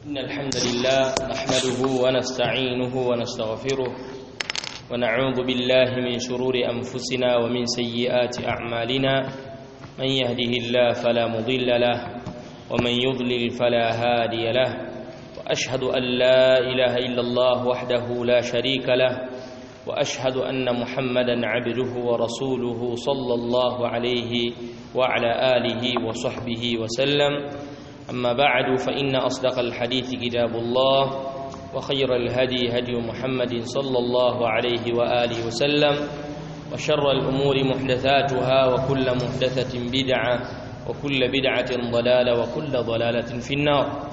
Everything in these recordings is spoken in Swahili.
إن الحمد لله نحمده ونستعينه ونستغفره ونعوذ بالله من شرور أنفسنا ومن سيئات أعمالنا من يهده الله فلا مضل له ومن يضلل فلا هادي له وأشهد أن لا إله إلا الله وحده لا شريك له وأشهد أن محمدا عبده ورسوله صلى الله عليه وعلى آله وصحبه وسلم أما بعد فإن أصدق الحديث كتاب الله وخير الهدي هدي محمد صلى الله عليه وآله وسلم وشر الأمور محدثاتها وكل محدثة بدعة وكل بدعة ضلالة وكل ضلالة في النار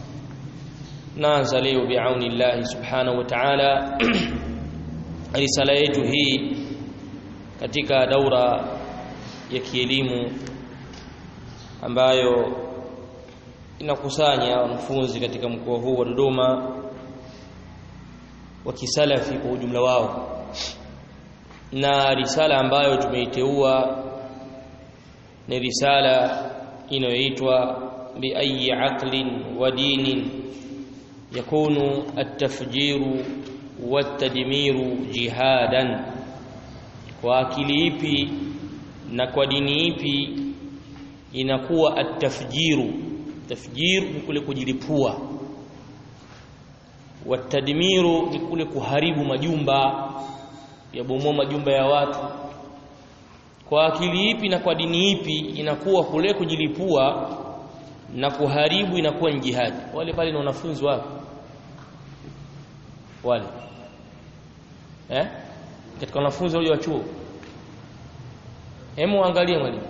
نازل بعون الله سبحانه وتعالى risala yetu hii katika daura ya kielimu ambayo inakusanya wanafunzi katika mkoa huu wa Dodoma wa kisalafi kwa ujumla wao na risala ambayo tumeiteua ni risala inayoitwa bi ayi aqlin wa dinin yakunu at-tafjiru watadmiru jihadan kwa akili ipi na kwa dini ipi inakuwa atafjiru tafjir ni kule kujilipua watadmiru ni kule kuharibu majumba yabomoa majumba ya watu kwa akili ipi na kwa dini ipi inakuwa kule kujilipua na kuharibu inakuwa ni jihadi wale pale ni wanafunzi wapi wale eh katika wanafunzi wale wa chuo hemu angalie mwalimu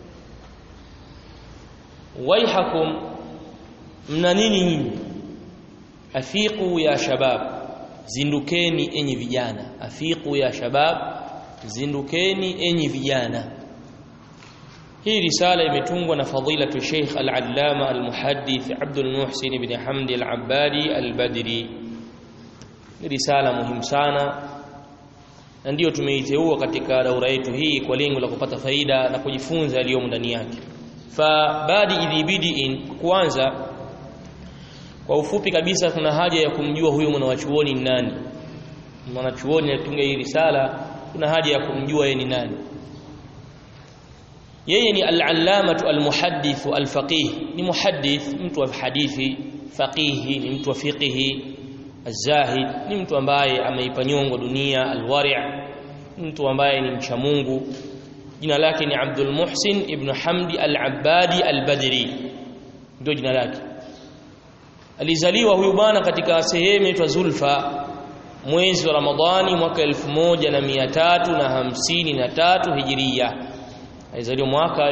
waihakum mna nini nyinyi afiqu ya shabab zindukeni enyi vijana afiqu ya shabab zindukeni enyi vijana hii risala imetungwa na fadilatu Sheikh Al-Allama Al-Muhaddith Abdul Muhsin ibn Hamdi Al-Abbadi Al-Badri ni risala muhimu sana na ndiyo tumeiteua katika daura yetu hii kwa lengo la kupata faida na kujifunza yaliyomo ndani yake fa badi idhibidiin kwanza kwa ufupi kabisa kuna haja ya kumjua huyo mwanachuoni ni nani mwanachuoni anatunga hii risala kuna haja ya kumjua yeye ni nani yeye ni al-allamatu al-muhaddith al-faqih ni muhaddith mtu wa hadithi faqihi ni mtu wa fiqhi Azahid ni mtu ambaye ameipa nyongo dunia alwari' mtu ambaye ni mcha Mungu jina lake ni Abdul Muhsin ibn Hamdi al-Abbadi al-Badri ndio jina lake alizaliwa huyu bwana katika sehemu inaitwa Zulfa mwezi wa Ramadhani mwaka 1353 Hijiria alizaliwa mwaka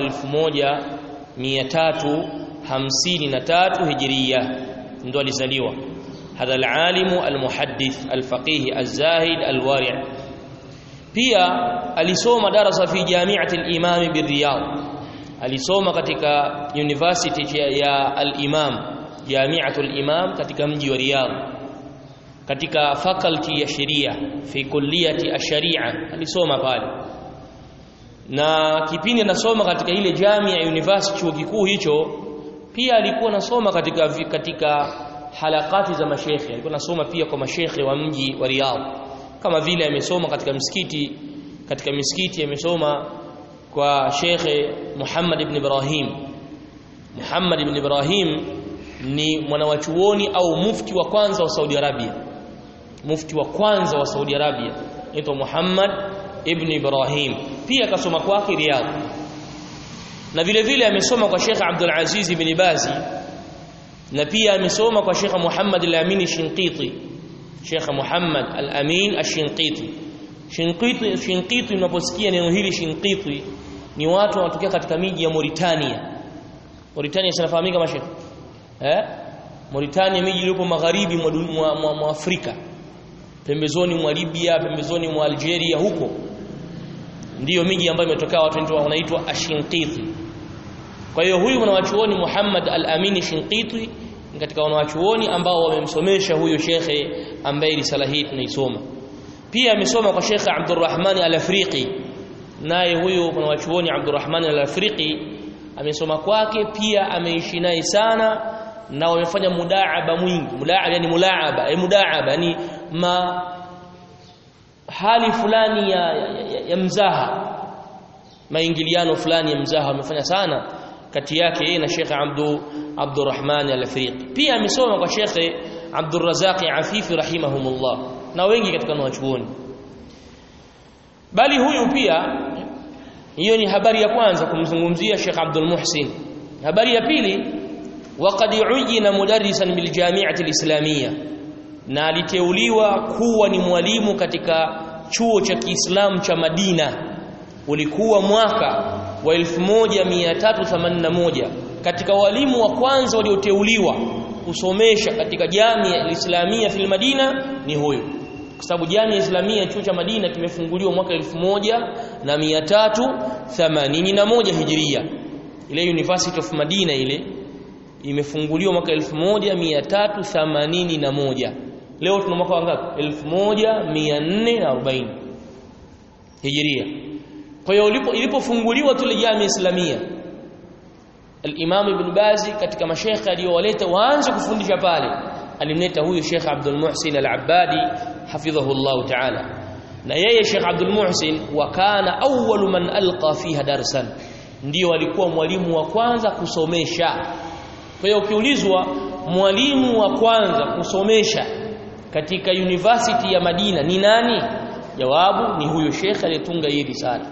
1353 Hijiria ndio alizaliwa هذا العالم المحدث الفقيه الزاهد الورع pia alisoma darasa fi jami'ati al-imam bir-riyadh alisoma katika university ya al-imam jami'atu al-imam katika mji wa riyadh katika faculty ya sheria fi kulliyati ash-sharia alisoma pale na kipindi anasoma katika ile jamia university chuo kikuu hicho pia alikuwa anasoma katika katika halakati za mashekhe alikuwa anasoma pia kwa mashekhe wa mji wa Riyadh kama vile amesoma katika msikiti katika misikiti amesoma kwa shekhe Muhammad ibn Ibrahim Muhammad ibn Ibrahim ni mwanawachuoni au mufti wa kwanza wa Saudi Arabia mufti wa kwanza wa Saudi Arabia anaitwa Muhammad ibn Ibrahim pia akasoma kwake Riyadh na vile vile amesoma kwa Sheikh Abdul Aziz ibn Bazi na pia amesoma kwa Sheikh Muhammad Al-Amin Shinqiti Sheikh Muhammad Al-Amin Ash-Shinqiti Shinqiti Shinqiti unaposikia neno hili Shinqiti ni watu wanatokea katika miji ya Mauritania Mauritania sinafahamika kama Sheikh eh Mauritania miji iliyopo magharibi mwa, mwa, mwa, mwa Afrika pembezoni mwa Libya pembezoni mwa Algeria huko ndiyo miji ambayo imetokea watu wanaitwa Ashinqiti kwa hiyo huyu mwanachuoni Muhammad Al-Amin Shinqiti ni katika wanachuoni ambao wamemsomesha huyo shekhe ambaye risala hii tunaisoma pia amesoma kwa Sheikh Abdurrahman Al-Afriqi naye huyo mwanachuoni Abdurrahman Al-Afriqi amesoma kwake pia ameishi naye sana na wamefanya mudaaba mwingi mudaaba yani mulaaba eh mudaaba yani ma hali fulani ya, ya, ya, ya mzaha maingiliano fulani ya mzaha wamefanya sana kati yake yeye na Sheikh Abdu Abdurrahman Al-Afriqi pia amesoma kwa Sheikh Abdurrazzaq Afifi rahimahumullah na wengi katika wanachuoni bali huyu pia hiyo ni habari ya kwanza kumzungumzia Sheikh Abdul Muhsin habari ya pili waqad uyina mudarrisan bil jami'ati al-islamiyya na aliteuliwa kuwa ni mwalimu katika chuo cha Kiislamu cha Madina ulikuwa mwaka wa 1381 katika walimu wa kwanza walioteuliwa kusomesha katika jamii al-islamia fil Madina ni huyu kwa sababu jamii islamia chuo cha Madina kimefunguliwa mwaka 1381 Hijria ile University of Madina ile imefunguliwa mwaka 1381 leo tuna mwaka wangapi 1440 Hijria kwa hiyo ilipofunguliwa tule jamii islamia al-Imam Ibn Bazi katika mashekhe aliyowaleta waanze kufundisha pale alimleta huyu Sheikh Abdul Muhsin Al-Abbadi hafidhahu Allah Ta'ala na yeye Sheikh Abdul Muhsin wakana awwalu man alqa fiha darsan ndio alikuwa mwalimu wa kwanza kusomesha kwa hiyo ukiulizwa mwalimu wa kwanza kusomesha katika university ya Madina ni nani jawabu ni huyo Sheikh aliyetunga hii risala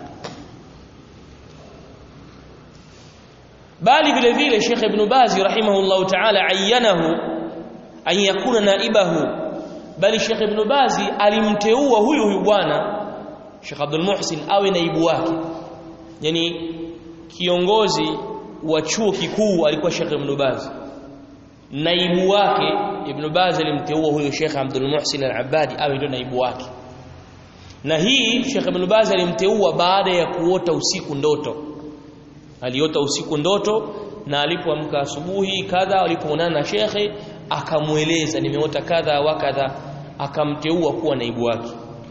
bali vile vile Sheikh Ibn Bazi rahimahullahu ta'ala ayyanahu an yakuna naibahu bali Sheikh Ibn Bazi alimteua huyu huyu bwana Sheikh Abdul Muhsin awe naibu wake yani kiongozi wa chuo kikuu alikuwa Sheikh Ibn Bazi naibu wake Ibn Bazi alimteua huyu Sheikh Abdul Muhsin Al-Abbadi awe ndio naibu wake na hii Sheikh Ibn Baz alimteua baada ya kuota usiku ndoto aliota usiku ndoto na alipoamka asubuhi kadha alipoonana na shekhe akamueleza nimeota kadha wa kadha akamteua kuwa naibu wake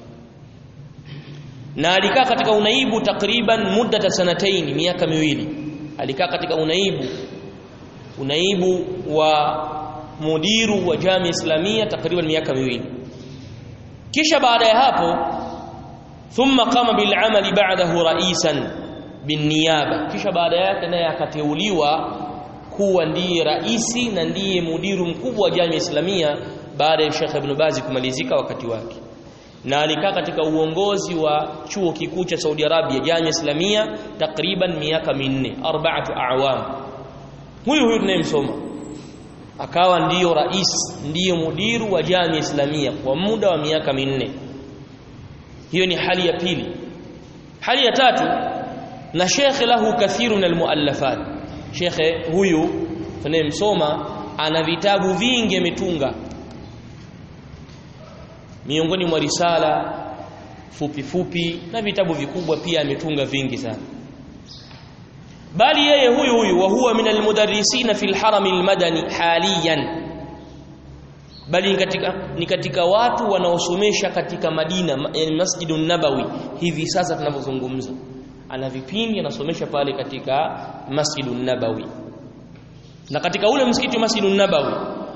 na alikaa katika unaibu takriban muda sanataini miaka miwili alikaa katika unaibu unaibu wa mudiru wa jamii islamia takriban miaka miwili kisha baada ya hapo thumma qama bil amali ba'dahu ra'isan bin niyaba kisha baada yake naye akateuliwa kuwa ndiye raisi na ndiye mudiru mkubwa wa jamii islamia baada ya Sheikh Ibn Bazi kumalizika wakati wake na alikaa katika uongozi wa chuo kikuu cha Saudi Arabia jamii islamia takriban miaka minne arba'atu a'wam huyu huyu tunayemsoma akawa ndiyo rais ndiyo mudiru wa jamii islamia kwa muda wa miaka minne hiyo ni hali ya pili hali ya tatu na shekhe lahu kathiru min almuallafat shekhe huyu tunayemsoma ana vitabu vingi ametunga miongoni mwa risala fupi fupi na vitabu vikubwa pia ametunga vingi sana bali yeye huyu huyu wa huwa min almudarrisina fil haram almadani haliyan bali ni katika, ni katika watu wanaosomesha katika Madina yani Masjidun Nabawi hivi sasa tunavyozungumza ana vipindi anasomesha pale katika Masjidun Nabawi na katika ule msikiti wa Masjidun Nabawi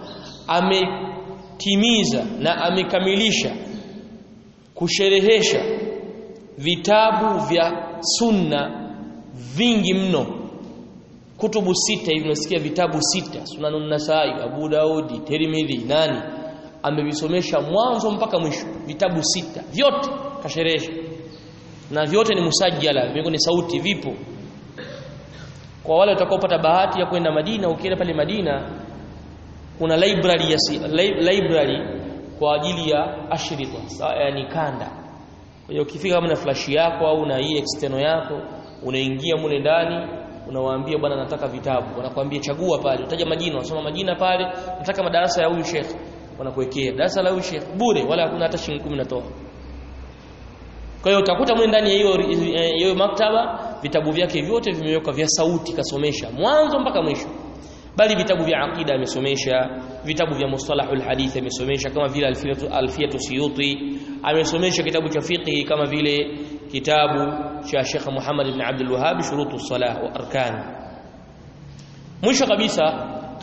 ametimiza na amekamilisha kusherehesha vitabu vya sunna vingi mno kutubu sita hivi unasikia vitabu sita Sunanun Nasai Abu Daudi Tirmidhi nani amevisomesha mwanzo mpaka mwisho vitabu sita vyote kasherehesha na vyote ni musajjala vingi ni sauti vipo kwa wale watakaopata bahati ya kwenda Madina ukienda pale Madina kuna library ya si, library kwa ajili ya ashrita yani kanda kwa hiyo ukifika kama na flash yako au na hii external yako unaingia mule ndani unawaambia bwana nataka vitabu wanakuambia chagua pale utaja majina unasoma majina pale nataka madarasa ya huyu sheikh wanakuwekea darasa la huyu sheikh bure wala hakuna hata shilingi 10 natoa kwa hiyo utakuta mwe ndani ya hiyo hiyo maktaba vitabu vyake vyote vimewekwa vya sauti kasomesha mwanzo mpaka mwisho bali vitabu vya aqida amesomesha vitabu vya mustalahul hadith amesomesha kama vile alfiyatu alfiyatu suyuti amesomesha kitabu cha fiqh kama vile kitabu cha Sheikh Muhammad ibn Abdul Wahhab shurutu salah wa arkan mwisho kabisa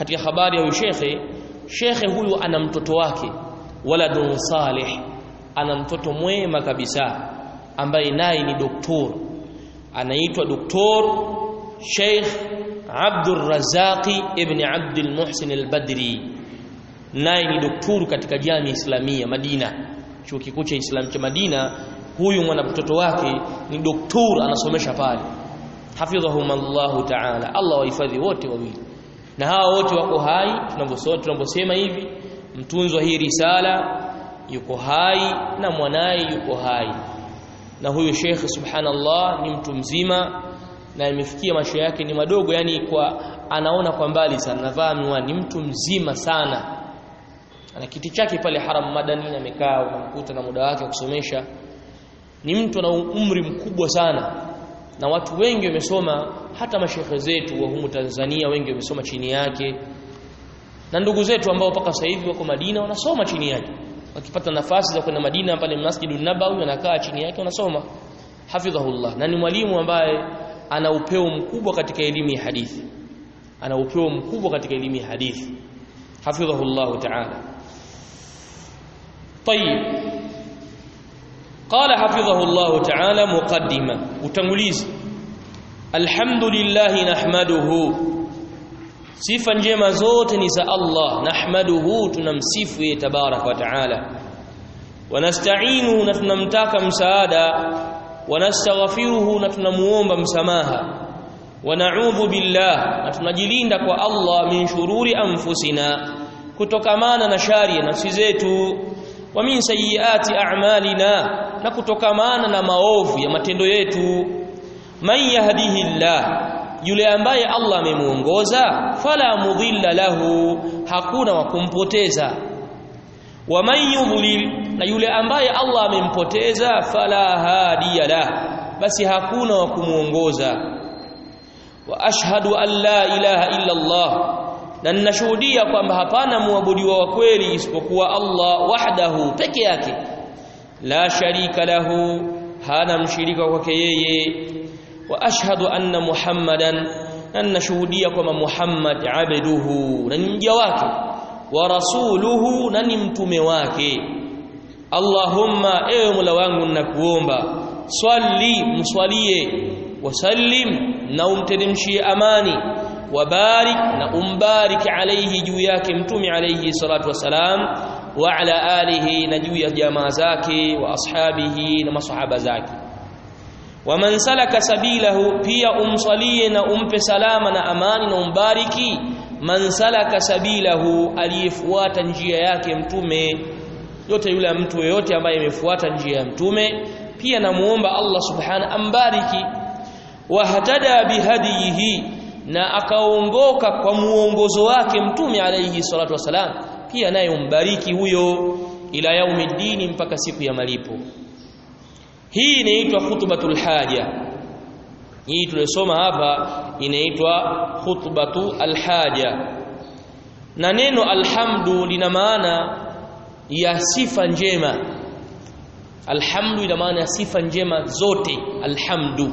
katika habari ya huyu shekhe shekhe huyu ana mtoto wake waladun salih ana mtoto mwema kabisa ambaye naye ni doktor anaitwa doktor Sheikh Abdul Razaki ibn Abdul Muhsin al-Badri naye ni doktor katika jamii Islamia Madina chuo kikuu cha Islam cha Madina huyu mwana mtoto wake ni doktor anasomesha pale hafidhahumullahu ta'ala Allah wahifadhi wote wawili na hawa wote wako hai tunavyosoma tunavyosema hivi mtunzwa hii risala yuko hai na mwanaye yuko hai na huyu Sheikh subhanallah ni mtu mzima na imefikia macho yake ni madogo yani kwa anaona kwa mbali sana navaa miwani ni mtu mzima sana ana kiti chake pale haram madani amekaa unamkuta na muda wake wa kusomesha ni mtu ana umri mkubwa sana na watu wengi wamesoma hata mashekhe zetu wa humu Tanzania wengi wamesoma chini yake na ndugu zetu ambao mpaka sasa hivi wako Madina wanasoma chini yake wakipata nafasi za kwenda Madina pale Masjidun Nabawi wanakaa chini yake wanasoma hafidhahullah na ni mwalimu ambaye ana upeo mkubwa katika elimu ya hadithi ana upeo mkubwa katika elimu ya hadithi hafidhahullah ta'ala طيب قال حفظه الله تعالى مقدمة وتنغليز الحمد لله نحمده sifa njema zote ni za Allah nahmaduhu tunamsifu yeye tabarak wa taala wanasta'inuhu na tunamtaka msaada wanastaghfiruhu na tunamuomba msamaha wana'udhu billah na tunajilinda kwa Allah min shururi anfusina kutokamana na shari ya nafsi zetu wa min sayyiati a'malina na kutokamana na maovu ya matendo yetu man yahdihillah yule ambaye Allah amemuongoza fala mudhilla lahu hakuna wa kumpoteza wa man yudlil na yule ambaye Allah amempoteza fala hadiya lah basi hakuna wa kumuongoza wa ashhadu an la ilaha illa Allah na ninashuhudia kwamba hapana muabudiwa wa kweli isipokuwa Allah wahdahu peke yake la sharika lahu hana mshirika kwake yeye wa ashhadu anna muhammadan na shuhudia kwamba muhammad abduhu na ni mja wake wa rasuluhu na ni mtume wake allahumma ewe mola wangu ninakuomba swali mswalie wasallim na umteremshie amani wabarik na umbarik alayhi juu yake mtume alayhi salatu wasalam wa ala alihi na juu ya jamaa zake wa ashabihi na masahaba zake waman salaka sabilahu pia umsalie na umpe salama na amani na umbariki man salaka sabilahu aliyefuata njia yake mtume yote yule mtu yote ambaye amefuata njia ya mtume pia namuomba Allah subhana ambariki wahtada bihadihi na akaongoka kwa muongozo wake mtume alayhi salatu wasalam pia naye umbariki huyo ila yaumiddini mpaka siku ya malipo hii inaitwa khutbatul haja hii tulisoma hapa inaitwa khutbatu alhaja na neno alhamdu lina maana ya sifa njema alhamdu ina maana ya sifa njema zote alhamdu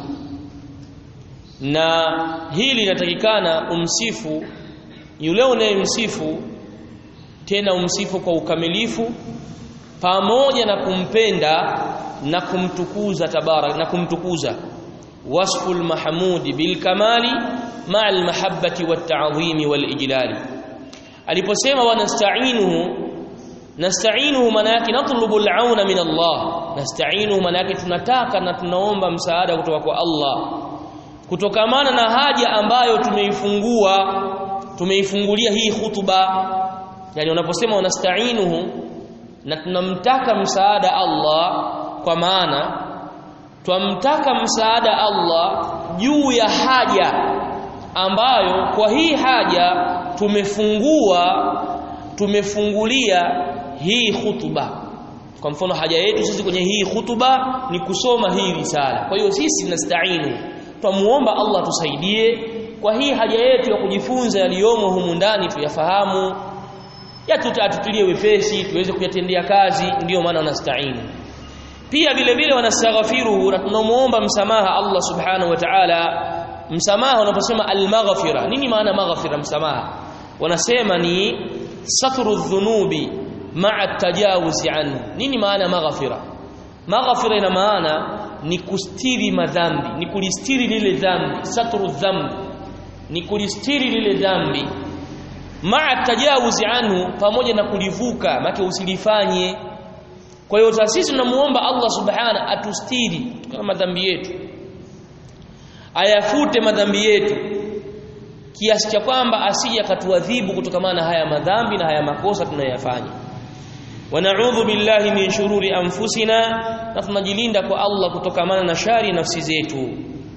na hili linatakikana umsifu yule unayemsifu tena umsifu kwa ukamilifu pamoja na kumpenda na kumtukuza tabarak na kumtukuza wasful mahmudi bil kamali ma'al mahabbati wat ta'zimi wal ijlali aliposema wanasta'inuhu nasta'inuhu maana yake natlubu al-auna min Allah nasta'inuhu maana yake tunataka na tunaomba msaada kutoka kwa Allah kutokamana na haja ambayo tumeifungua tumeifungulia hii hutuba yani unaposema wanasta'inuhu na tunamtaka msaada Allah kwa maana twamtaka msaada Allah juu ya haja ambayo kwa hii haja tumefungua tumefungulia hii hutuba kwa mfano haja yetu sisi kwenye hii hutuba ni kusoma hii risala kwa hiyo sisi nastainu twamuomba Allah tusaidie kwa hii haja yetu ya kujifunza yaliyomo humu ndani tuyafahamu yatutatulie wepesi tuweze kuyatendea kazi ndiyo maana nastainu pia vile vile wanastaghfiruhu na tunamuomba msamaha Allah subhanahu wa ta'ala msamaha unaposema al-maghfira nini maana maghfira msamaha wanasema ni satru dhunubi ma'a tajawuzi anhu nini maana maghfira maghfira ina maana ni kustiri madhambi ni kulistiri lile dhambi satru dhambi ni kulistiri lile dhambi ma'a tajawuzi anhu pamoja na kulivuka make usilifanye kwa hiyo sisi tunamuomba Allah subhana atustiri kama madhambi yetu ayafute madhambi yetu kiasi cha kwamba asije akatuadhibu kutokana na haya madhambi na haya makosa tunayoyafanya wanaudhu billahi min shururi anfusina na tunajilinda kwa Allah kutokana na shari nafsi zetu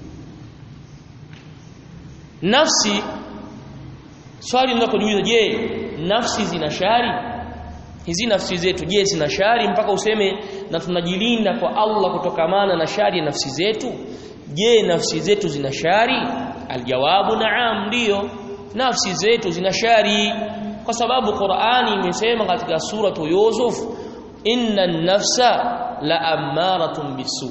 nafsi swali linakujiuliza je nafsi zina shari hizi nafsi zetu je zina shari mpaka useme na tunajilinda kwa Allah kutokamana na shari ya nafsi zetu je nafsi zetu zina shari aljawabu naam ndio nafsi zetu zina shari kwa sababu Qur'ani imesema katika suratu Yusuf inna nafsa la amaratun bisu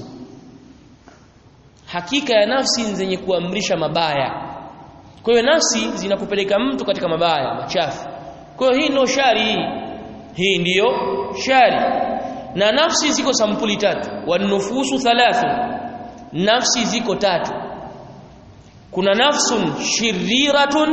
hakika ya nafsi zenye kuamrisha mabaya kwa hiyo nafsi zinakupeleka mtu katika mabaya machafu kwa hiyo hii ndio shari hii ndiyo shari na nafsi ziko sampuli tatu wanufusu thalathu nafsi ziko tatu kuna nafsun shiriratun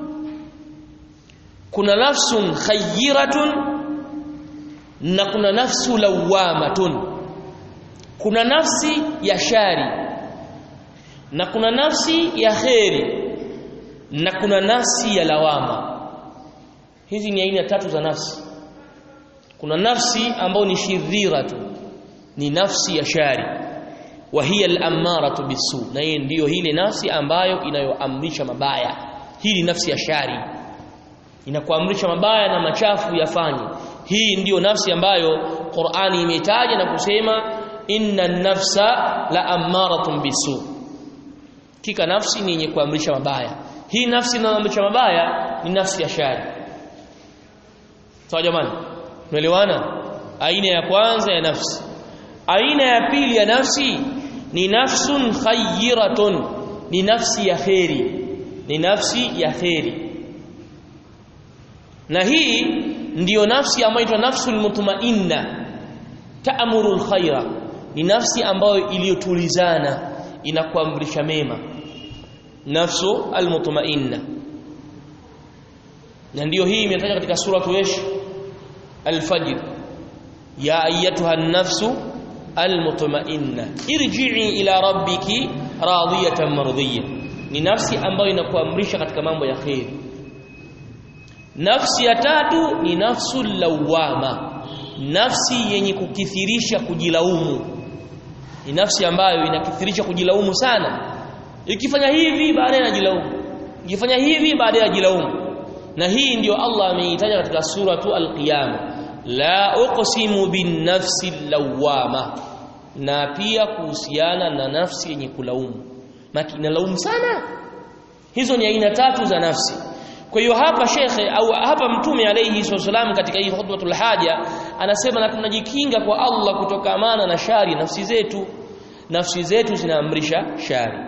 kuna nafsun khayyiratun na kuna nafsu lawamatun kuna nafsi ya shari na kuna nafsi ya kheri na kuna nafsi ya lawama hizi ni aina tatu za nafsi kuna nafsi ambayo ni shiriratu ni nafsi ya shari wa hiya al-ammaratu bisu na hii ndiyo ile nafsi ambayo inayoamrisha mabaya hii ni nafsi ya shari inakuamrisha mabaya na machafu yafanye hii ndiyo nafsi ambayo Qur'ani imetaja na kusema inna nafsa la ammaratun bisu kika nafsi ni yenye kuamrisha mabaya hii nafsi inayoamrisha mabaya ni nafsi ya shari sawa jamani tumeelewana aina ya kwanza ya nafsi aina ya pili ya nafsi ni nafsun khayyiratun ni nafsi ya kheri ni nafsi ya kheri na hii ndiyo nafsi ambayo inaitwa nafsul mutmainna ta'muru alkhaira ni nafsi ambayo iliyotulizana inakuamrisha mema nafsu almutmainna na ndiyo hii imetajwa katika sura yesh alfajr ya ayyatuha an-nafsu almutmainna irji'i ila rabbiki radiyatan mardiyya ni nafsi ambayo inakuamrisha katika mambo ya khair nafsi ya tatu ni nafsu lawama nafsi yenye kukithirisha kujilaumu ni nafsi ambayo inakithirisha kujilaumu sana ikifanya hivi baadaye anajilaumu ikifanya hivi baadaye anajilaumu na hii ndiyo Allah ameitaja katika suratu al-qiyama la uqsimu bin nafsi lawama na pia kuhusiana na nafsi yenye kulaumu maki inalaumu sana hizo ni aina tatu za nafsi kwa hiyo hapa shekhe au hapa mtume alayhi wasallam katika hii khutbatul haja anasema na tunajikinga kwa Allah kutokamana na shari nafsi zetu nafsi zetu zinaamrisha shari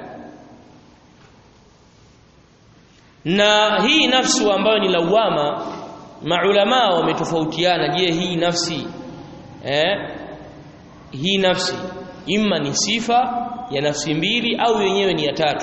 na hii nafsi ambayo ni lawama maulama wametofautiana je hii nafsi eh hii nafsi imma ni sifa ya nafsi mbili au yenyewe ni ya tatu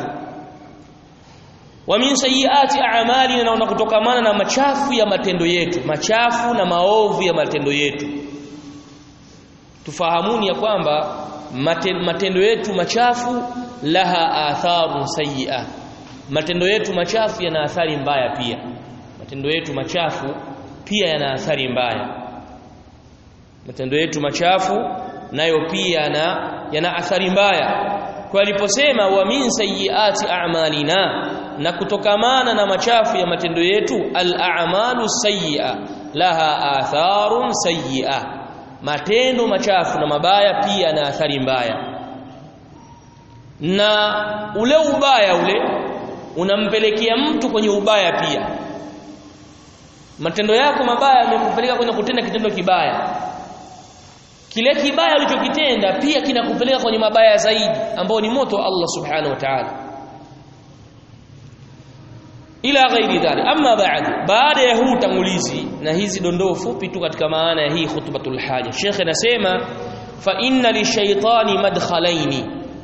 wa min sayyiati a'malina naona kutokamana na machafu ya matendo yetu machafu na maovu ya matendo yetu tufahamuni ya kwamba matendo yetu machafu laha atharun sayyi'a matendo yetu machafu yana athari mbaya pia matendo yetu machafu pia yana athari mbaya matendo yetu machafu nayo pia yana yana athari mbaya kwa aliposema wa min sayyiati a'malina na kutokamana na machafu ya matendo yetu al-a'malu sayyi'a laha atharun sayyi'a matendo machafu na mabaya pia na athari mbaya na ule ubaya ule unampelekea mtu kwenye ubaya pia matendo yako mabaya yamekupeleka kwenye kutenda kitendo kibaya kile kibaya ulichokitenda pia kinakupeleka kwenye mabaya zaidi ambao ni moto wa Allah subhanahu wa ta'ala ila ghairi dhalik amma ba'd baada ya huu tangulizi na hizi dondoo fupi tu katika maana ya hii khutbatul haja Sheikh anasema fa inna lishaytani madkhalaini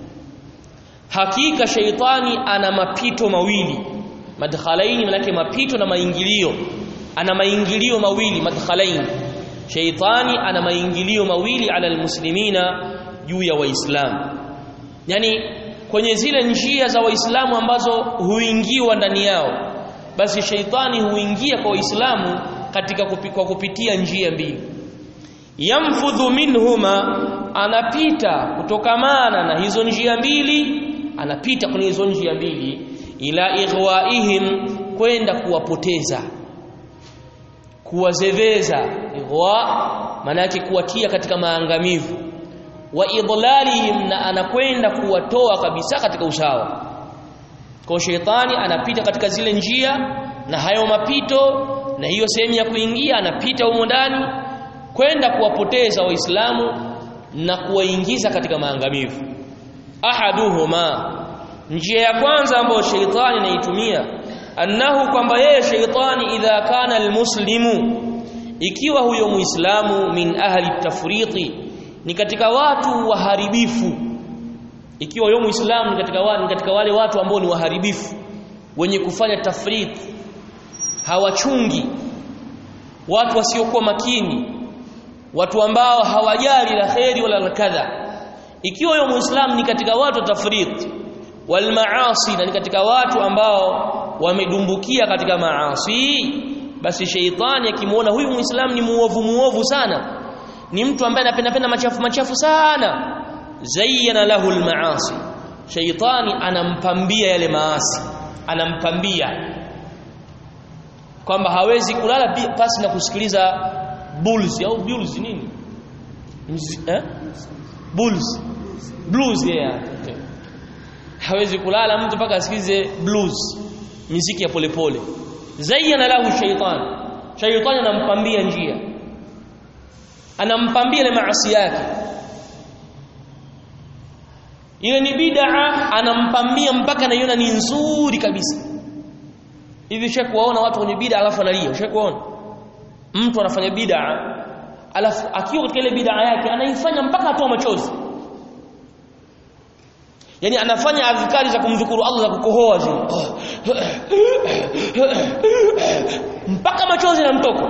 hakika shaytani ana mapito mawili madkhalaini manake mapito na maingilio ana maingilio mawili madkhalaini shaytani ana maingilio mawili ala almuslimina juu ya waislamu yani kwenye zile njia za waislamu ambazo huingiwa ndani yao basi shaitani huingia kwa waislamu katika kupi, kwa kupitia njia mbili yamfudhu minhuma anapita kutokamana na hizo njia mbili anapita kwenye hizo njia mbili ila ighwaihim kwenda kuwapoteza kuwazeveza ighwa maana yake kuwatia katika maangamivu wa idlalihim na anakwenda kuwatoa kabisa katika usawa kwa shetani anapita katika zile njia na hayo mapito na hiyo sehemu ya kuingia anapita humo ndani kwenda kuwapoteza waislamu na kuwaingiza katika maangamivu ahaduhuma njia ya kwanza ambayo sheitani anaitumia annahu kwamba yeye sheitani idha kana almuslimu ikiwa huyo muislamu min ahli tafriti ni katika watu waharibifu ikiwa huyo muislamu ni katika wale, katika wale watu ambao ni waharibifu wenye kufanya tafrit hawachungi watu wasiokuwa makini watu ambao hawajali la kheri wala la kadha ikiwa huyo muislamu ni katika watu wa tafrit wal maasi na ni katika watu ambao wamedumbukia katika maasi basi sheitani akimwona huyu muislamu ni muovu muovu sana ni mtu ambaye anapenda penda machafu machafu sana zayyana lahu almaasi shaytani anampambia yale maasi anampambia kwamba hawezi kulala pasi na kusikiliza bulls au bulls nini Mzi, eh? bulls blues yeah okay. hawezi kulala mtu mpaka asikilize blues muziki ya polepole zayyana lahu shaytan shaytani anampambia njia anampambia ile maasi yake ile ni bid'a anampambia mpaka anaiona ni nzuri kabisa hivi ushakuwaona watu kwenye bid'a alafu analia ushakuona mtu anafanya bid'a alafu akiwa katika ile bid'a yake anaifanya mpaka atoa machozi yani anafanya adhikari za kumdhukuru Allah za kukohoa zile mpaka machozi yanamtoka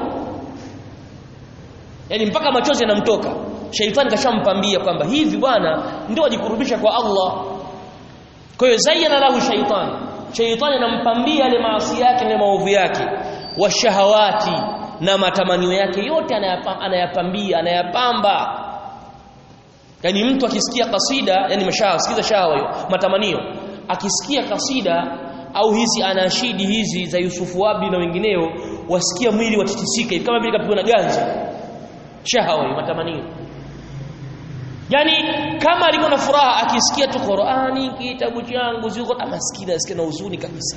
yani mpaka machozi yanamtoka shaitani kashampambia kwamba hivi bwana ndio ajikurubisha kwa Allah kwa hiyo zayyana lahu shaitani shaitani anampambia yale maasi yake na maovu yake washahawati na matamanio yake yote anayapambia anayapamba yani mtu akisikia kasida yani mashaha sikiza shahawa hiyo matamanio akisikia kasida au hizi anashidi hizi za Yusufu Wabi na wengineo wasikia mwili watitisika kama vile kapigwa na ganzi shahawa hiyo matamanio yani kama alikuwa na furaha akisikia tu Qur'ani kitabu changu ziko amaskini asikia na huzuni kabisa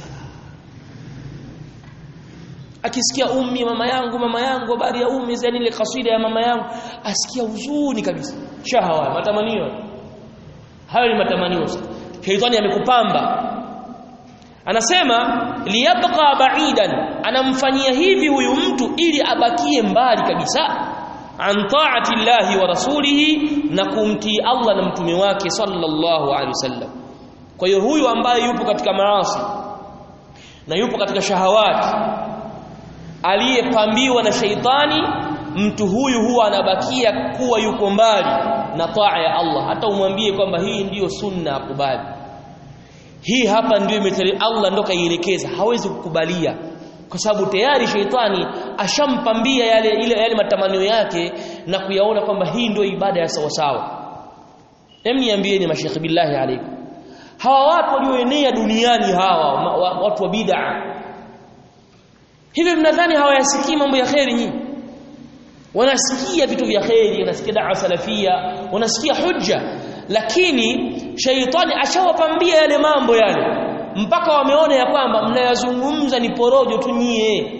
akisikia ummi mama yangu mama yangu habari ya ummi yani ile kasida ya mama yangu asikia huzuni kabisa shahawa matamanio hayo ni matamanio shaitani amekupamba anasema liyabqa ba'idan anamfanyia hivi huyu mtu ili abakie mbali kabisa an ta'ati llahi wa rasulihi na kumtii Allah na mtume wake sallallahu alaihi wasallam kwa hiyo huyu ambaye yupo katika maasi na yupo katika shahawati aliyepambiwa na sheitani mtu huyu huwa anabakia kuwa yuko mbali na taa ya Allah hata umwambie kwamba hii ndiyo sunna akubali hii hapa ndio imetari Allah ndo kaielekeza hawezi kukubalia kwa sababu tayari sheitani ashampambia yale ile yale matamanio yake na kuyaona kwamba hii ndio ibada ya sawa sawa hem niambieni mashekhi billahi alaikum hawa watu walioenea duniani hawa watu wa bid'a hivi mnadhani hawayasikii mambo ya kheri nyinyi wanasikia vitu vya kheri wanasikia dawa salafia wanasikia hujja lakini shaitani ashawapambia yale mambo yale mpaka wameona ya kwamba mnayazungumza ni porojo tu nyie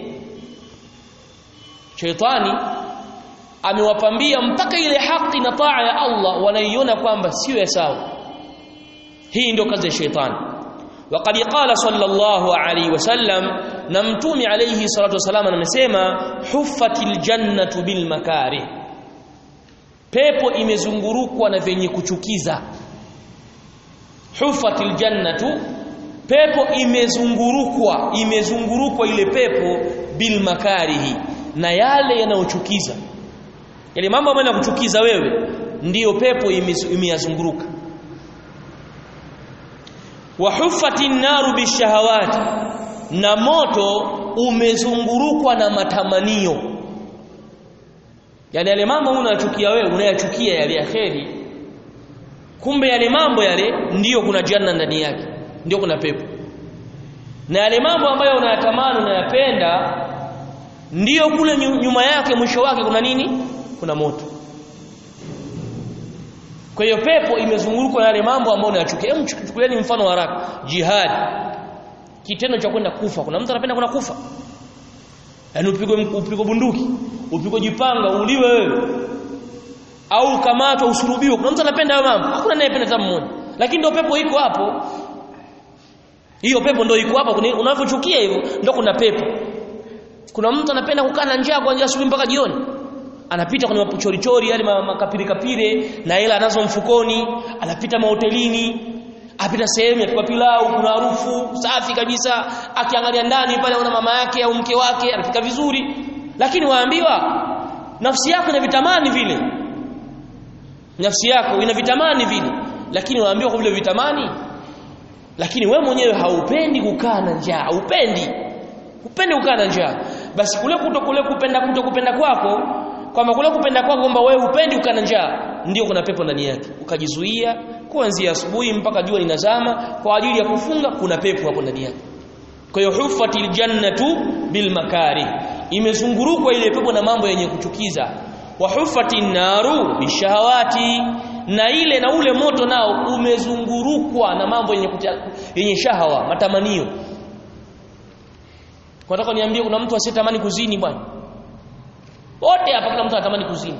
shaitani amewapambia mpaka ile haki na taa ya Allah wanaiona kwamba sio ya sawa hii ndio kazi ya shaitani وقد قال صلى الله عليه وسلم نمتوم عليه الصلاه والسلام anasema huffatil jannatu bil makarih pepo imezungurukwa na venye kuchukiza huffatil jannatu pepo imezungurukwa imezungurukwa ile pepo bil makarihi na yale yanayochukiza yale mambo ambayo yanakuchukiza wewe ndiyo pepo imeyazunguruka wa huffatin naru bishahawati na moto umezungurukwa na matamanio yani yale mambo unayachukia wewe unayachukia yale ya kheri kumbe yale mambo yale ndiyo kuna janna ndani yake ndiyo kuna pepo na yale mambo ambayo unayatamani unayapenda ndiyo kule nyuma yake mwisho wake kuna nini kuna moto kwa hiyo pepo imezungurukwa na yale mambo ambayo unayachukia hebu chukulieni mfano wa haraka jihad kitendo cha kwenda kufa kuna mtu anapenda kwenda kufa yaani upigwe upigwe bunduki upigwe jipanga uliwe wewe au kamatwa usurubiwe kuna mtu anapenda hayo mambo hakuna anayependa hata mmoja lakini ndio pepo iko hapo hiyo pepo ndio iko hapo unavyochukia hivyo ndio kuna pepo kuna mtu anapenda kukaa na njaa kuanzia asubuhi mpaka jioni anapita kwenye mapuchorichori yale makapire kapire na hela anazo mfukoni anapita mahotelini apita sehemu ya pilau kuna harufu safi kabisa akiangalia ndani pale una mama yake au mke wake anafika vizuri lakini waambiwa nafsi yako ina vitamani vile nafsi yako ina vitamani vile lakini waambiwa kwa vile vitamani lakini we mwenyewe haupendi kukaa na njaa haupendi upendi kukaa na njaa basi kule kuto kule kupenda kuto kupenda kwako kwamba kule kupenda kwako kwamba wewe upendi kukaa na njaa ndio kuna pepo ndani yake ukajizuia kuanzia asubuhi mpaka jua linazama kwa ajili ya kufunga kuna pepo hapo ndani yake kwa hiyo hufatil jannatu bil makari imezungurukwa ile pepo na mambo yenye kuchukiza wa hufatin naru bishahawati na ile na ule moto nao umezungurukwa na mambo yenye kutia, yenye shahawa matamanio kwa nataka niambie kuna mtu asiyetamani kuzini bwana wote hapa kila mtu anatamani kuzini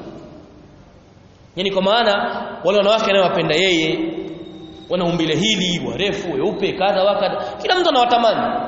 yani kwa maana wale wanawake anayowapenda yeye wana umbile hili warefu weupe kadha wakadha kila mtu anawatamani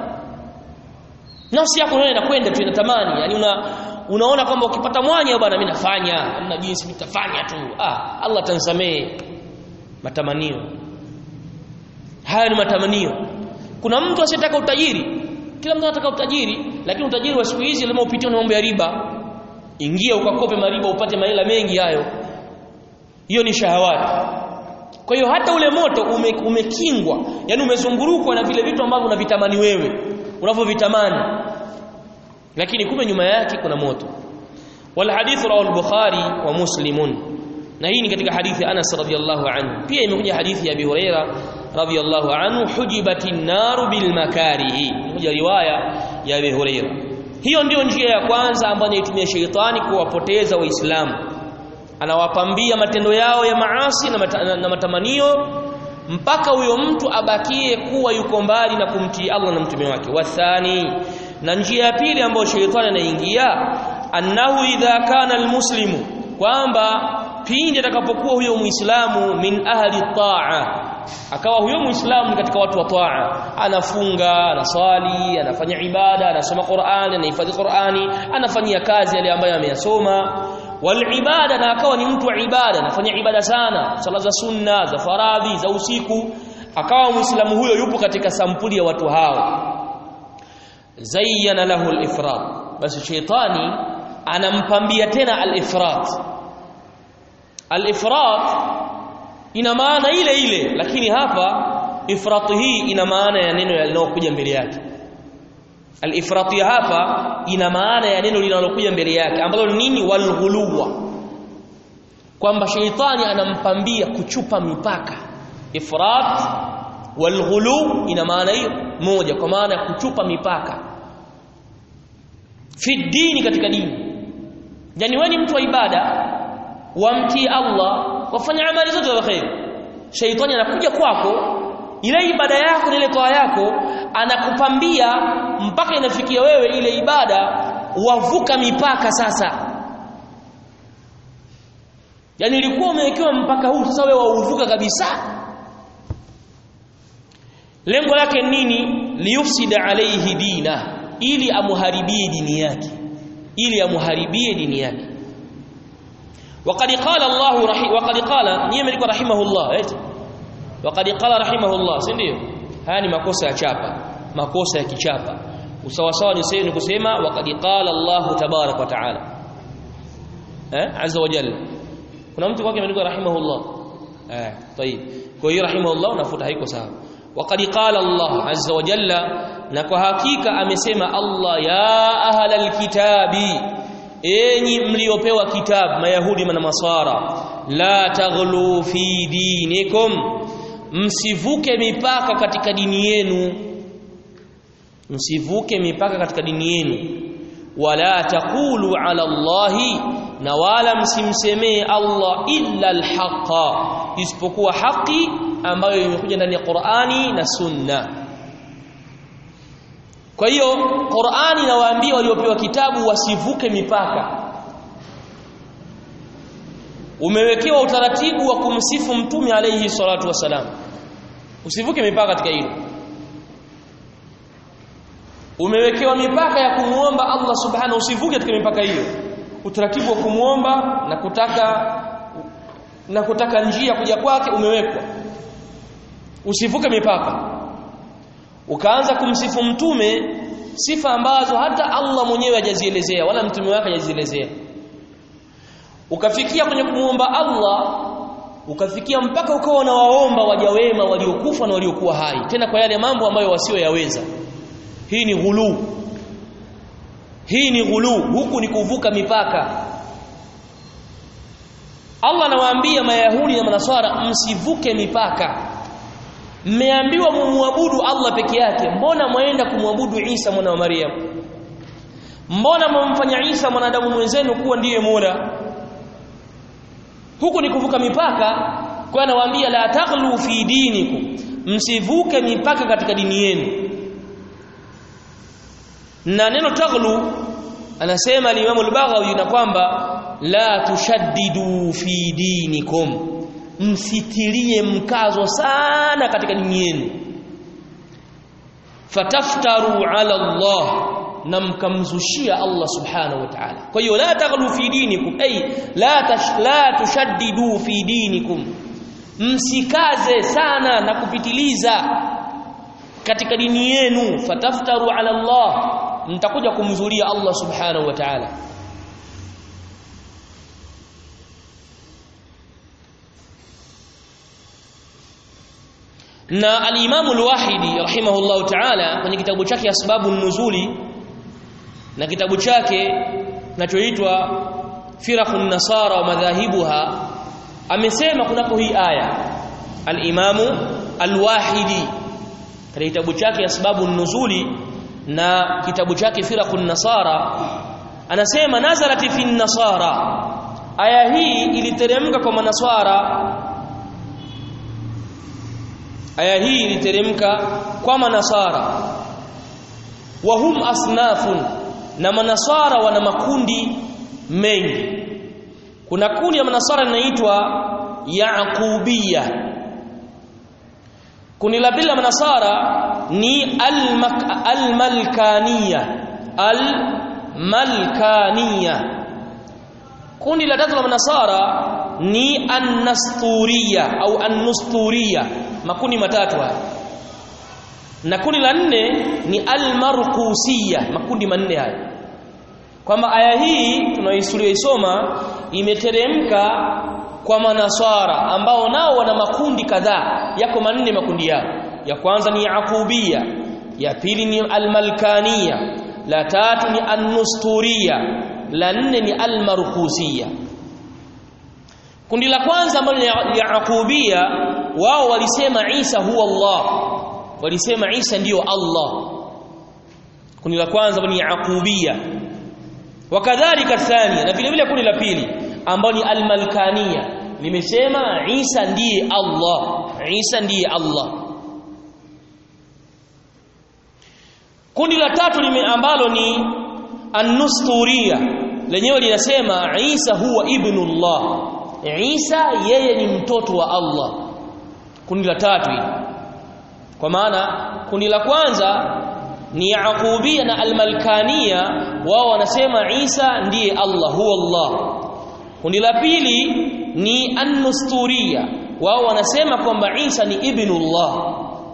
nafsi yako unaona inakwenda tu inatamani yani una unaona kwamba ukipata mwanya bwana mimi nafanya hamna jinsi nitafanya tu ah Allah tansamee matamanio haya ni matamanio kuna mtu asiyetaka utajiri kila mtu anataka utajiri lakini utajiri wa siku hizi lazima upitie na mambo ya riba ingia ukakope mariba upate mahela mengi hayo hiyo ni shahawati kwa hiyo hata ule moto ume, umekingwa yani umezungurukwa na vile vitu ambavyo unavitamani wewe unavyovitamani lakini kumbe nyuma yake kuna moto wal hadith rawahu al-bukhari wa muslimun na hii ni katika hadithi Anas radhiyallahu anhu pia imekuja hadithi ya Abi Huraira radhiyallahu anhu hujibatin naru bil makarihi imekuja riwaya ya Abi Huraira hiyo ndiyo njia ya kwanza ambayo inaitumia sheitani kuwapoteza waislamu anawapambia matendo yao ya maasi na, mata, na, na matamanio mpaka huyo mtu abakie kuwa yuko mbali na kumtii Allah na mtume wake wathani na njia ya pili ambayo sheitani anaingia annahu idha kana almuslimu kwamba pindi atakapokuwa huyo muislamu min ahli taa akawa huyo muislamu katika watu wa taa anafunga anaswali anafanya ibada anasoma Qur'ani anahifadhi Qur'ani anafanyia kazi yale ambayo ameyasoma wal ibada na akawa ni mtu wa ibada anafanya ibada sana sala za sunna za faradhi za usiku akawa muislamu huyo yupo katika sampuli ya watu hao zayyana lahu al-ifrat basi sheitani anampambia tena al-ifrat al-ifrat ina maana ile ile lakini hapa ifrat hii ina maana ya neno linalokuja mbele yake al-ifrat hapa ina maana ya neno linalokuja mbele yake ambalo ni nini walghuluwa kwamba sheitani anampambia kuchupa mipaka ifrat walghulu ina maana hiyo moja kwa maana ya kuchupa mipaka fi dini katika dini yani wewe ni mtu wa ibada wamtii Allah wafanya amali zote za khair shaitani anakuja kwako ile ibada yako ile toa yako anakupambia mpaka inafikia wewe ile ibada wavuka mipaka sasa yani ilikuwa umewekewa mpaka huu sasa wewe wauvuka kabisa lengo lake nini liyufsida alayhi dina ili amuharibie dini yake ili amuharibie dini yake وقد قال الله رحي وقد قال نيم alikuwa rahimahullah eti وقد قال rahimahullah si ndio haya ni makosa ya chapa makosa ya kichapa usawa sawa ni sasa ni kusema waqad qala Allah tabarak wa taala eh azza wa jalla kuna mtu kwake ameandika rahimahullah eh طيب kwa hiyo rahimahullah unafuta haiko sawa waqad qala Allah azza wa jalla na kwa hakika amesema Allah ya ahlal kitabi enyi mliopewa kitabu mayahudi na masara la taghlu fi dinikum msivuke mipaka katika dini yenu msivuke mipaka katika dini yenu wala taqulu ala allahi na wala msimsemee Allah illa alhaqa isipokuwa haki ambayo imekuja ndani ya Qur'ani na Sunna kwa hiyo Qur'ani inawaambia waliopewa kitabu wasivuke mipaka umewekewa utaratibu wa kumsifu mtume alayhi salatu wasalam usivuke mipaka katika hilo umewekewa mipaka ya kumuomba Allah subhanahu usivuke katika mipaka hiyo utaratibu wa kumuomba na kutaka na kutaka njia kuja kwake umewekwa usivuke mipaka ukaanza kumsifu mtume sifa ambazo hata Allah mwenyewe hajazielezea wala mtume wake hajazielezea ukafikia kwenye kumuomba Allah ukafikia mpaka ukawa na waomba waja wema waliokufa na waliokuwa hai tena kwa yale mambo ambayo wasioyaweza hii ni ghulu hii ni ghulu huku ni kuvuka mipaka Allah anawaambia mayahudi na manaswara msivuke mipaka mmeambiwa mumwabudu Allah peke yake mbona mwaenda kumwabudu Isa mwana wa Maryam mbona mmemfanya Isa mwanadamu mwenzenu kuwa ndiye Mola huku ni kuvuka mipaka kwa anawaambia la taghlu fi dinikum msivuke mipaka katika dini yenu na neno taghlu anasema al-Imam al-Baghawi na kwamba la tushaddidu fi dinikum msitilie mkazo sana katika dini yenu fataftaru ala Allah na mkamzushia Allah subhanahu wa ta'ala kwa hiyo la taghlu fi dinikum ay la tash, la tushaddidu fi dinikum msikaze sana na kupitiliza katika dini yenu fataftaru ala Allah mtakuja kumzulia Allah subhanahu wa ta'ala na al-Imam al-Wahidi rahimahullahu ta'ala kwenye kitabu chake Asbabu nuzuli na kitabu chake kinachoitwa Firaqun Nasara wa madhahibuha amesema kunako hii aya al-Imam al-Wahidi katika kitabu chake Asbabu nuzuli na kitabu chake Firaqun Nasara anasema nazalat fi nasara aya hii iliteremka kwa manaswara aya hii iliteremka kwa manasara wa hum asnafun na manasara wana makundi mengi kuna kundi ya manasara linaitwa yaqubia kundi la pili la manasara ni almalkaniya almalkaniya kundi la tatu la manasara ni annasturiya au annusturiya makundi matatu haya na kundi la nne ni almarqusiya makundi manne haya kwamba aya hii tunayoisoma imeteremka kwa manasara ambao nao wana makundi kadhaa yako manne makundi yao ya kwanza ni yaqubia ya pili ni almalkaniya la tatu ni annusturiya la nne ni almarqusiya kundi la kwanza ambalo ni yaqubia wao walisema Isa huwa Allah walisema Isa ndiyo Allah kundi la kwanza ni yaqubia wakadhalika thania na vile vile kundi la pili ambalo ni almalkania limesema Isa ndiye Allah Isa ndiye Allah kundi la tatu lime ambalo ni an-nusturia lenyewe linasema Isa huwa ibnullah Isa yeye ni mtoto wa Allah kundi la tatu hili kwa maana kundi la kwanza ni Yaqubia na Almalkania wao wanasema Isa ndiye Allah huwa Allah kundi la pili ni An-Nusturia wao wanasema kwamba Isa ni ibnullah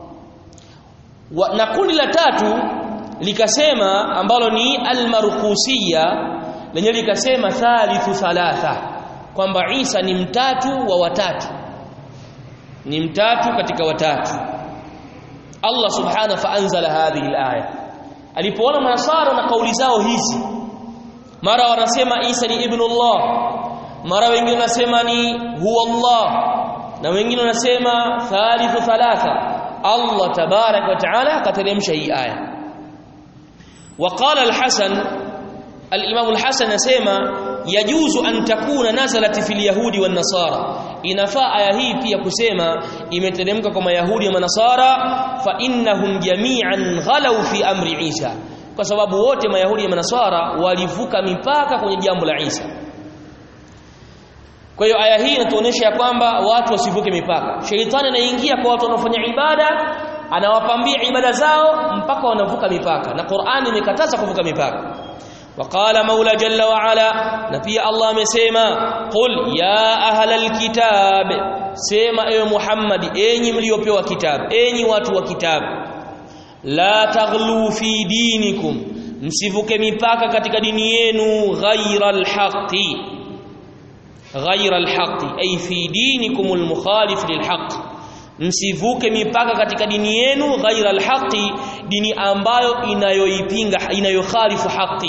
na kundi la tatu likasema ambalo ni Al-Marqusiya lenye likasema thalithu thalatha kwamba Isa ni mtatu wa watatu ni mtatu katika watatu Allah subhanahu fa anzala hadhihi alaya alipoona manasara na kauli zao hizi mara wanasema Isa ni ibnullah mara wengine wanasema ni huwa Allah na wengine wanasema thalithu thalatha Allah tabarak wa taala akateremsha hii aya وقال الحسن الامام الحسن يسمى يجوز ان تكون نزلت في اليهود والنصارى inafaa aya hii pia kusema imeteremka kwa mayahudi na manasara fa innahum jami'an ghalau fi amri Isa kwa sababu wote mayahudi na manasara walivuka mipaka kwenye jambo la Isa kwa hiyo aya hii inatuonyesha ya kwamba watu wasivuke mipaka sheitani anaingia kwa watu wanaofanya ibada anawapambia ibada zao mpaka wanavuka mipaka na Qur'ani imekataza kuvuka mipaka وقال مولى جل وعلا نبي الله amesema qul ya ahlal kitab sema ewe Muhammad enyi mliopewa kitabu enyi watu wa kitabu la taghlu fi dinikum msivuke mipaka katika dini yenu ghaira alhaqi ghaira alhaqi ay fi dinikum almukhalif lilhaq msivuke mipaka katika dini yenu ghaira alhaqi dini ambayo inayoipinga inayokhalifu haki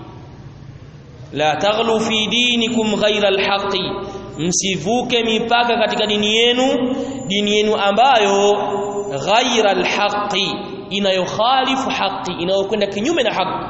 la taghlu fi dinikum ghaira alhaqi msivuke mipaka katika dini yenu dini yenu ambayo ghaira alhaqi inayokhalifu haki inayokwenda kinyume na haki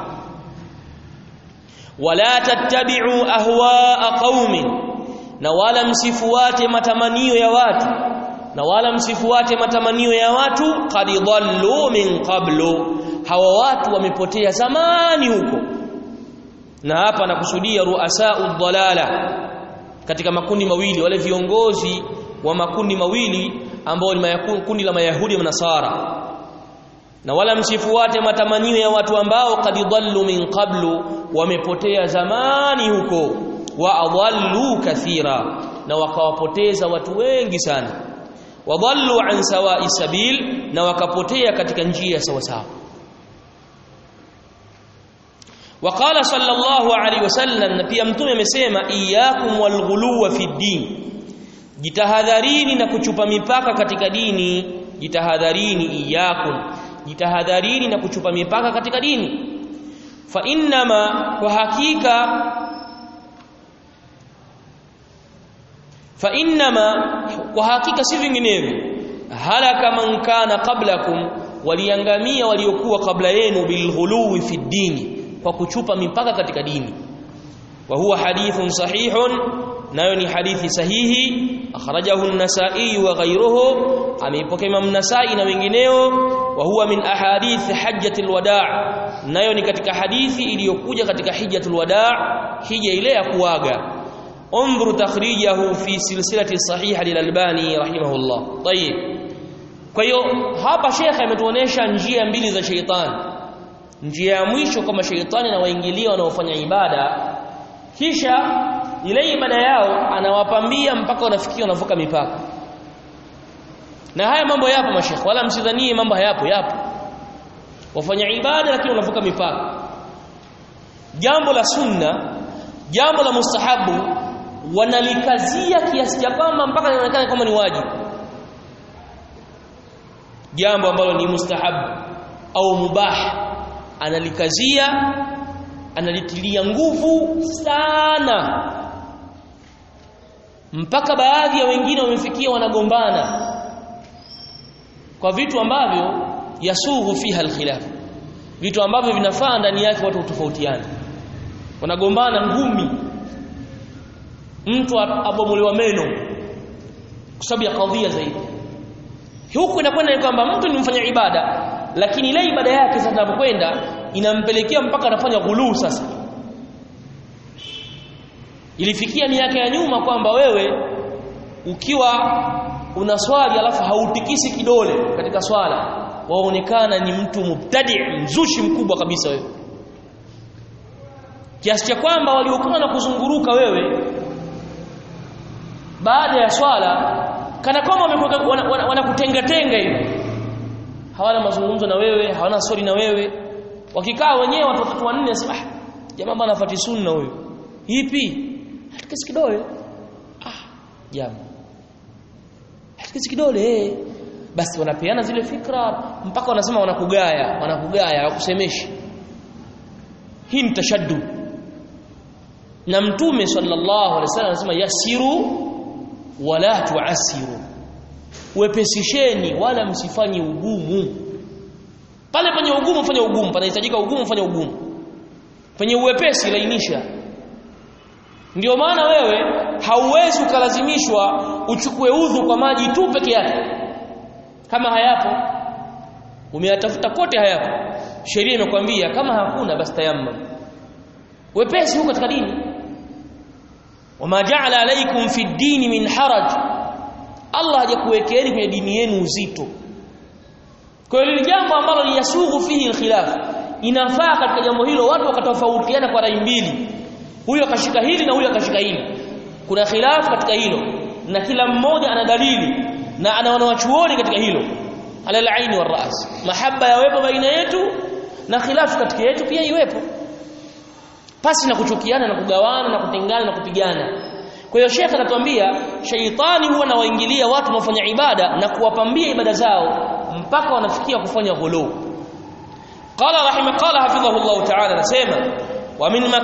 wala tattabi'u ahwa'a qaumin na wala msifuate matamanio ya watu na wala msifuate matamanio ya watu qad dhallu min qablu hawa watu wamepotea zamani huko na hapa nakusudia ruasau dhalala katika makundi mawili wale viongozi wa makundi mawili ambao ni kundi la mayahudi na nasara na wala msifuate matamanio ya watu ambao qad dhallu min qablu wamepotea zamani huko wa adhallu kathira na wakawapoteza watu wengi sana wadhallu an sawa'i sabil na wakapotea katika njia sawa sawa وقال صلى الله عليه وسلم na pia mtume amesema iyyakum walghuluwa fi din jitahadharini na kuchupa mipaka katika dini jitahadharini iyyakum jitahadharini na kuchupa mipaka katika dini fa innama kwa hakika fa innama kwa hakika si vinginevyo halaka man kana qablakum waliangamia waliokuwa kabla yenu bilghuluwi fi dini kwa kuchupa mipaka katika dini wa huwa hadithun sahihun nayo ni hadithi sahihi akhrajahu an-nasa'i wa ghayruhu ameipokea Imam Nasa'i na wengineo wa huwa min ahadith hajjatul wada' nayo ni katika hadithi iliyokuja katika hijjatul wada' hija ile ya kuaga انظر تخريجه في سلسله الصحيحه للالباني رحمه الله طيب kwa hiyo hapa shekhe ametuonesha njia mbili za sheitani njia ya mwisho kama sheitani na waingilia wanaofanya ibada kisha ile ibada yao anawapambia mpaka wanafikia wanavuka mipaka na haya mambo yapo mashekhe wala msidhanie mambo hayapo yapo wafanya ibada lakini wanavuka mipaka jambo la sunna jambo la mustahabu wanalikazia kiasi cha kwamba mpaka linaonekana kama ni wajibu jambo ambalo ni mustahabu au mubah analikazia analitilia nguvu sana mpaka baadhi ya wengine wamefikia wanagombana kwa vitu ambavyo yasughu fiha alkhilaf vitu ambavyo vinafaa ndani yake watu tofautiana wanagombana ngumi mtu abomolewa meno kwa sababu ya kadhia zaidi huku inakwenda ni kwamba mtu ni mfanya ibada lakini ile ibada yake sasa inapokwenda inampelekea mpaka anafanya ghuluu sasa ilifikia miaka ya nyuma kwamba wewe ukiwa unaswali alafu hautikisi kidole katika swala waonekana ni mtu mubtadi mzushi mkubwa kabisa wewe kiasi cha kwamba waliokuwa na kuzunguruka wewe baada ya swala kana kwamba wanakutenga-tenga hivi hawana mazungumzo na wewe hawana swali na wewe wakikaa wenyewe watu watatu wanne sema ah jamaa bana afati sunna huyo ipi hatikisi kidole ah jamaa hatikisi kidole eh basi wanapeana zile fikra mpaka wanasema wanakugaya wanakugaya hawakusemeshi hii ni tashaddud na mtume sallallahu alaihi wasallam anasema yasiru wala tuasiru wepesisheni wala msifanye ugumu pale penye ugumu fanya ugumu panahitajika ugumu fanya ugumu penye uwepesi lainisha ndio maana wewe hauwezi ukalazimishwa uchukue udhu kwa maji tu peke yake kama hayapo umeyatafuta kote hayapo sheria imekwambia kama hakuna basi tayammum wepesi huko katika dini wama ja'ala alaykum fi dini min haraj Allah hajakuwekeeni kwenye dini yenu uzito kwa hiyo jambo ambalo liyasughu fihi alkhilaf inafaa katika jambo hilo watu wakatofautiana kwa rai mbili huyo akashika hili na huyo akashika hili kuna khilaf katika hilo na kila mmoja ana dalili na ana wanawachuoni katika hilo ala al-aini war-ras mahaba yawepo baina yetu na khilafu katika yetu pia iwepo pasi na kuchukiana na kugawana na kutengana na kupigana kwa hiyo shekhe anatuambia shaitani huwa anawaingilia watu wanaofanya ibada na kuwapambia ibada zao mpaka wanafikia kufanya ghulu qala rahimah qala hafidhahu Allah ta'ala anasema wa min